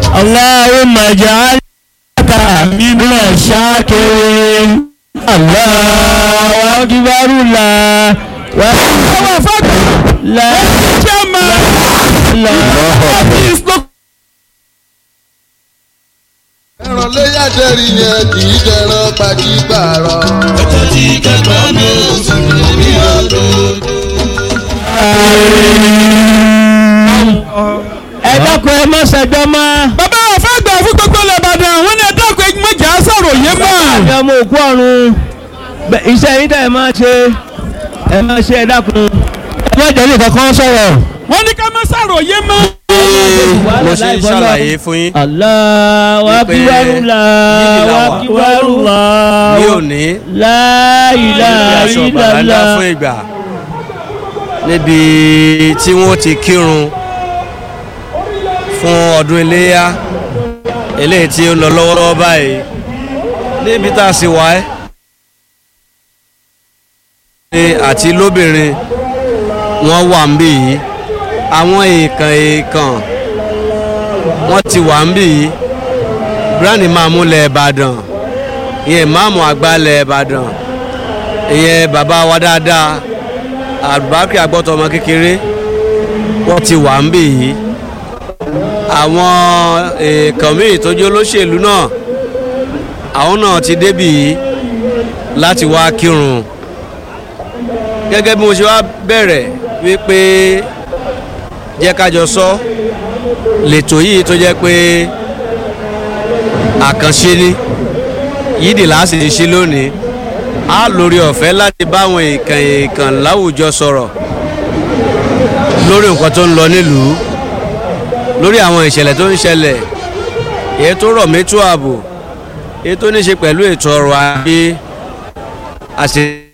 اللهم اجعل من الشاكرين الله أكبر الله àwọn afáàgbà لا chairman لا office ló ẹran léyà dẹ́rì yẹn kì í jẹran pàkípàrọ̀. ọjọ́ tí kẹgbọ́n mi ò sùn ní ọdún. ẹ dákun ẹ má ṣẹjọ́ mọ́. bàbá afáàgbà fún gbogbo Ìbàdàn àwọn ní ẹ̀dá ọkọ̀ ẹgbẹ́jà sàròyé mọ́. àti ọmọ òkú ọ̀run bẹ- iṣẹ́ yín tẹ̀ ẹ máa ṣe ẹ máa ṣe ẹ dákun. ẹ má jẹ́ nìkan kan sọ̀rọ̀. wọ́n ní ká má sàròyé mọ́. mo ṣe ń ṣàlàyé fún yín Allahu akbar Allahu akbar ní Allahu òní la ilaha aṣọ bàbá ńlá fún illallah. ìgbà níbi tí wọ́n ti kírun fún ọdún iléyà eléyìí tí ó ń lọ lọ́wọ́lọ́wọ́ báyìí níbi tá a sì wá ẹ́ ní àti lóbìnrin wọ́n wà ń bì yìí àwọn èèkàn èèkàn wọ́n ti wà ń bì yìí gíráàní máa múlẹ̀ ìbàdàn ìyẹn máàmù àgbàlẹ̀ ìbàdàn ìyẹn bàbá wa dáadáa àbúbákì àgbọ̀tọ̀ ọmọ kékeré wọ́n ti wà ń bì yìí àwọn èèkàn míì tó jẹ́ olóṣèlú náà àwọn náà ti débì yìí láti wá kírun gẹ́gẹ́ bí mo ṣe wá bẹ̀rẹ̀ wípé jẹ́ kájọ sọ lẹ́tọ̀ yìí tó jẹ́ pé àkànṣe ni yídì láti ti ṣe lónìí á lórí ọ̀fẹ́ láti báwọn èèkàn èèkàn láwùjọ sọ̀rọ̀ lórí nǹkan tó ń lọ nílùú lórí àwọn ìṣẹ̀lẹ̀ tó ń ṣẹlẹ̀ èyí tó rọ̀ mẹ́tò ààbò èyí tó ní ṣe pẹ̀lú ètò ọrọ̀ ajé àṣẹ